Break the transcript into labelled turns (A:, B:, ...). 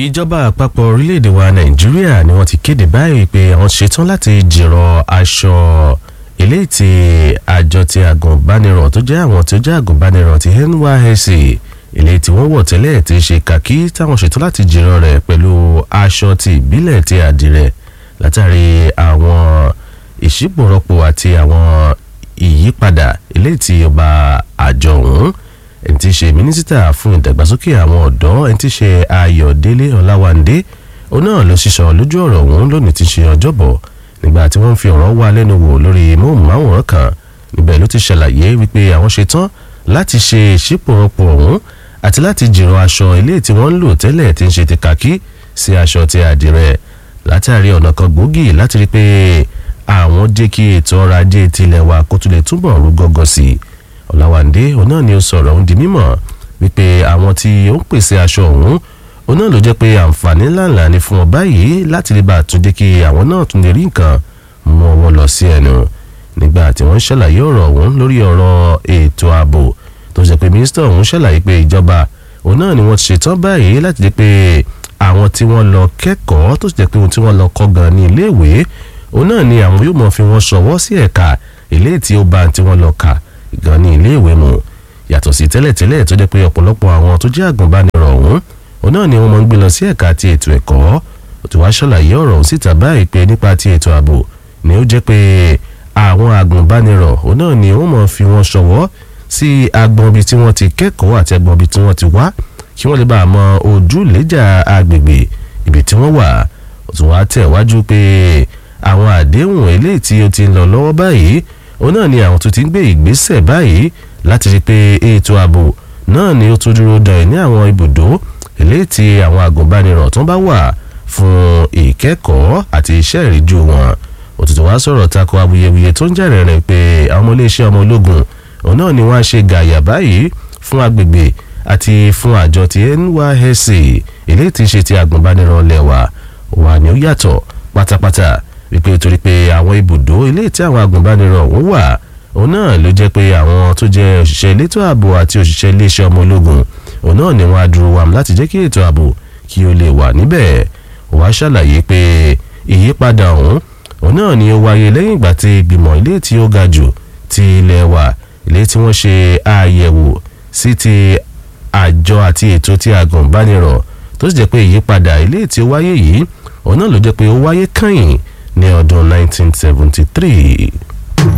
A: ìjọba àpapọ̀ orílẹ̀-èdè wa nàìjíríà ni wọ́n ti kéde báyìí pé àwọn ṣetán láti jìrọ̀ aṣọ eléyìí tí àjọ ti àgùnbánirọ̀ tó jẹ́ àwọn tó jẹ́ àgùnbánirọ̀ ti NYSC eléyìí tí wọ́n wọ̀ tẹ́lẹ̀ ti ṣe kàkí táwọn ṣetán láti jìrọ̀ rẹ̀ pẹ̀lú aṣọ ti ìbílẹ̀ ti àdìrẹ̀ látàrí àwọn ìṣípòrọ̀pọ̀ àti àwọn ìyípadà eléyìí tí ọba àjọ ọ̀hún ẹni tí í ṣe mínísítà fún ìdàgbàsókè àwọn ọ̀dọ́ ẹni tí í ṣe ayọ̀délé ọláwándé òun náà ló ṣiṣọ́ lójú ọ̀rọ̀ ọ̀hún lónìí tí í ṣe ọjọ́bọ̀ nígbà tí wọ́n ń fi ọ̀rọ̀ wá lẹ́nu wò lórí móhùnmáwòrán kan níbẹ̀ ló ti ṣàlàyé wípé àwọn ṣetán láti ṣe ìṣípòrọ̀pọ̀ ọ̀hún àti láti jìrọ̀ aṣọ ilé tí wọ́n ń lò tẹ́lẹ̀ tí ń ṣe ti kàkí sí aṣọ ti àdìrẹ látàrí ọ̀nà kan gbòógì láti rí pé àwọn jẹ́ kí ètò ọrọ̀ ajé tilẹ̀ wa kó tún lè túbọ̀ rú gọ́gọ́ sí i ọ̀làwàndé òun náà ni ó sọ̀rọ̀ òun di mímọ̀ wípé àwọn tí ó ń pèsè aṣọ ọ̀hún òun náà ló jẹ́ pé àǹfààní ńláńlá ni fún ọ báyìí láti lè bá àtúndé kí àwọn náà tún lè rí nǹkan mọ́ wọn lọ sí ẹnu nígbà tí wọ́n ṣàlàyé ọ̀rọ̀ ọ̀hún lórí ọ̀rọ̀ ètò ààbò tó ṣe pé mínísítà ọ̀hún ṣàlàyé pé ìjọba òun náà ni wọ́n ti ṣetán báyìí láti lè pé àwọn tí wọ́n lọ kẹ́kọ̀ọ́ tó ṣe pé ohun tí wọ́n lọ kọ́ gan ní iléèwé òun náà ni àwọn yóò mọ̀ fi wọ́n ṣọwọ́ sí ẹ̀ka ilé tí ó bá tí wọ́n lọ kà gan ní ilé ìwé mu yàtọ̀ sí tẹ́lẹ̀tẹ́lẹ̀ tó jẹ́ pé ọ̀pọ̀lọpọ̀ àwọn tó jẹ́ àgùnbánirọ̀ ọ̀hún òun náà ni wọ́n máa ń gbé lọ sí ẹ̀ka ti ètò ẹ̀kọ́ ó ti wá ṣàlàyé ọ̀rọ̀ ọ̀hún síta báyìí pé nípa ti ètò ààbò ni ó jẹ́ pé àwọn àgùnbánirọ̀ òun náà ni wọ́n máa fi wọ́n ṣọwọ́ sí agbọn ibi tí wọ́n ti kẹ́kọ̀ọ́ àti agbọn ibi tí wọ́n ti wá kí wọ́n lè bá a mọ ojúlẹ́jà agbègbè ibi tí wọ́n wà ó tún wá tẹ̀ wájú pé àwọn àdéhùn eléyìí tí ó ti ń lọ lọ́wọ́ báyìí òun náà ni àwọn tó ti ń gbé ìgbésẹ̀ báyìí láti rí i pé ètò ààbò náà ni ó tún dúró dàn ní àwọn ibùdó eléyìí tí àwọn àgùnbánirọ̀ tó bá wà fún ìkẹ́kọ̀ọ́ àti iṣẹ́ ìríjú wọn òtútù wá sọ̀rọ̀ tako awuyewuye tó ń jẹ́rẹ̀ rẹ̀ pé àwọn ọmọ iléeṣẹ́ ọmọ ológun òun náà ni wọ́n á ṣe gàyà báyìí fún agbègbè àti fún àjọ ti NYSC eléyìí tí ń ṣe ti àgùnbánirọ̀ lẹ́wà wà ní ó yàtọ̀ pátápátá wípé torí pé àwọn ibùdó eléyìí tí àwọn agùnbánirọ̀ ọ̀hún wà òun náà ló jẹ́ pé àwọn tó jẹ́ òṣìṣẹ́ elétò ààbò àti òṣìṣẹ́ iléeṣẹ́ ọmọ ológun òun náà ni wọ́n á dúró wàm láti jẹ́ kí ètò ààbò kí ó lè wà níbẹ̀ ó wá ṣàlàyé pé ìyípadà ọ̀hún òun náà ni ó wáyé lẹ́yìn ìgbà tí ìgbìmọ̀ ilé tí ó ga jù ti ilẹ̀ wa ilé tí wọ́n ṣe àyẹ̀wò sí ti àjọ àti ètò tí agùnbánirọ̀ tó sì jẹ́ pé ìyípadà ilé tí ó wáyé yìí òun náà ló jẹ́ pé ó wáyé kàn ní ọdún 1973.